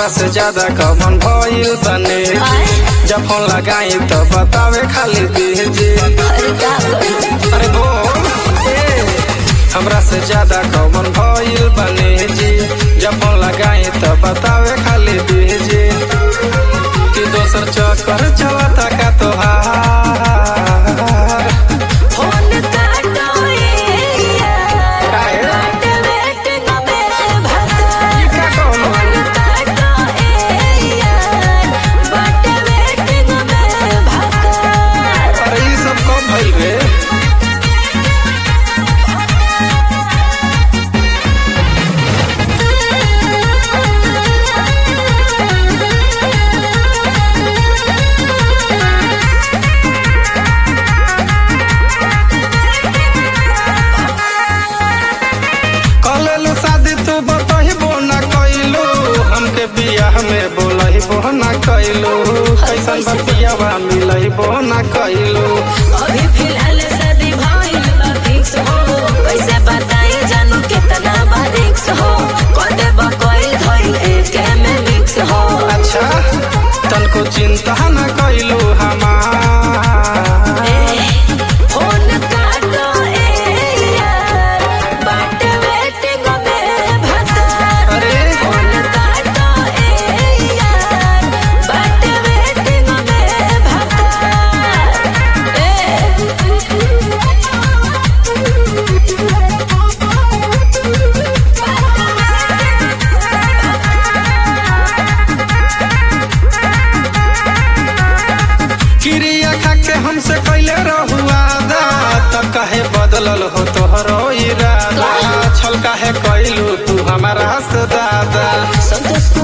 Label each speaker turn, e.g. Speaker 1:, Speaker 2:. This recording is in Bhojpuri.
Speaker 1: हमरा से ज्यादा कमन भइल बने जब फोन लगाई तो बतावे खाली दीजी
Speaker 2: अरे का करूं
Speaker 1: अरे बोल ए, हमरा से ज्यादा कमन भइल बने जी जब फोन लगाई तो बतावे खाली दीजी कि दोसर चक्कर चलता का तोहार
Speaker 2: फोन काटो ए यार
Speaker 1: काहे?
Speaker 2: बाट वेटिंग में भगा
Speaker 1: ई का कहलो?
Speaker 2: फोन काटो ए यार बाट वेटिंग में भगा
Speaker 1: अरे ई सब कब भइल रे कलेलु शादी तू बतहिबो न कइलू हमके बियाह में बोलहिबो न कइलू कैसन बतियावा मिलहिबो न कइलू
Speaker 2: अभी फिलहाल शादी भइल बा फिक्स हो कैसे बताई जानू कितना बा रिक्स हो कदे बा कोई धइल एके में मिक्स हो
Speaker 1: अच्छा तनको चिंता न कइलू हमार
Speaker 2: ए, फोन काटो ए यार बाट वेटिंग में भगा
Speaker 1: अरे
Speaker 2: फोन काटो ए यार बाट वेटिंग में भगा
Speaker 1: क्रिया खा के हमसे कैले रहुआदा तब काहे बदलल हो तोहरो इरादा छल काहे कैलू तू हमारा से दादा
Speaker 2: संतोष